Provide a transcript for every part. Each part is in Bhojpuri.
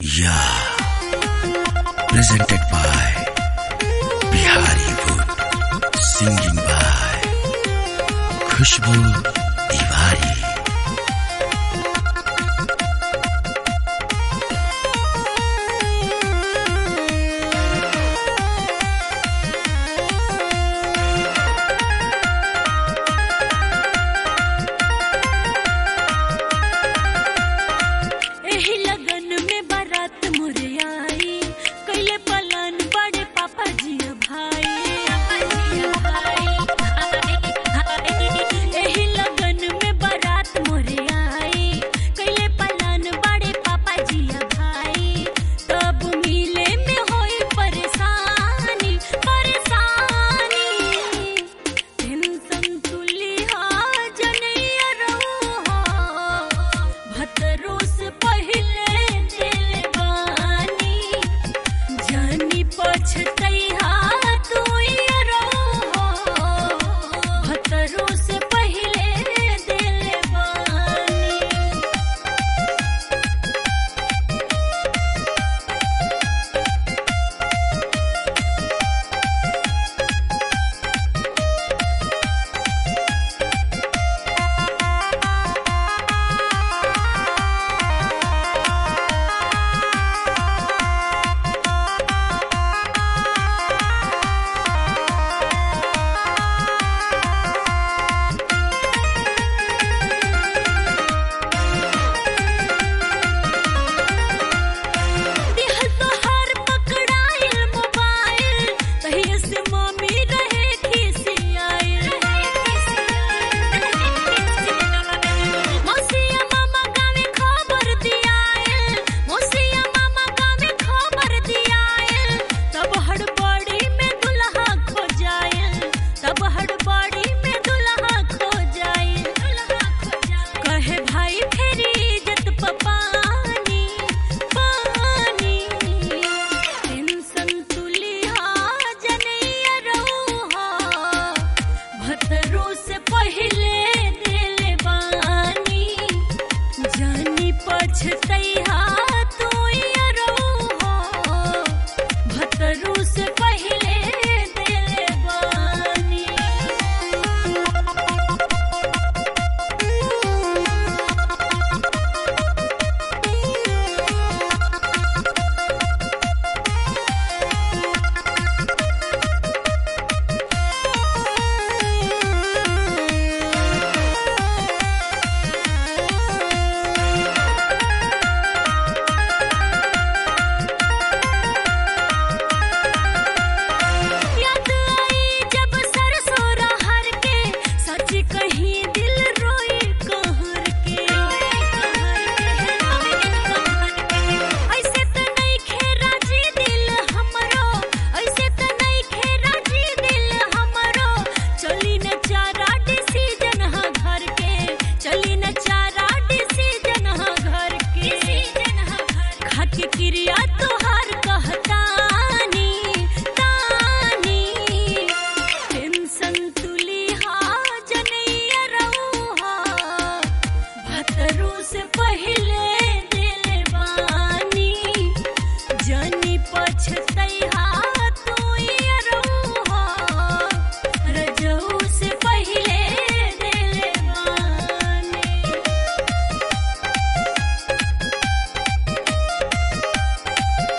Yeah. Presented by Bihari Wood. Singing by Khushbu Tiwari. एही लगन में बारात मोरे आई कैले पलन बड़े पापा जी भाई एही लगन में बारात मोरे आई कैले पलन बड़े पापा जी भाई तब मिले में होई परेशानी परेशानी टेंशन तुली हा जनैया रहो भतरो से पहिले दिल बानी जानी पछतैहा तू रहो भतरो से पहिले दिल बानी दिहल तोहार पकड़ाइल मोबाइल तहिया से मम्मी रहे खिसियाइल मौसिया मामा गावे खबर दियाइल मौसिया मामा गावे खबर दियाइल तब हड़बड़ी में दुल्हा खो जाइल तब हड़बड़ी में दुल्हा खो जाइल कहे भाई फेरी इज्जत पपानी पानी टेंशन तुली हा जनैया रहो भतरो से पहिले दिल बानी जानी पछतैहा तू रहो भतरो से पहिले दिल बानी याद आई जब सरसों रहर के सच कहीं दिल रोई कहर के ऐसे त नहीं खेरा जी दिल हमरो ऐसे त नहीं खेरा जी दिल हमरो चली न चारा डिसीजन हा घर के चली न चारा डिसीजन हा घर के खाके क्रिया तोहार कहतानी तानी टेंशन तुली हा जनैया रहो भतरू से पहिले दिल बानी जानी पछतैहा तू रहो रजऊ से पहिले दिल बानी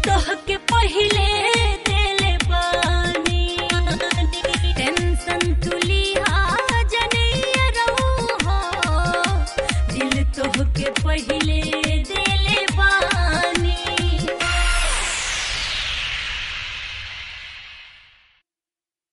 तोह के पहिले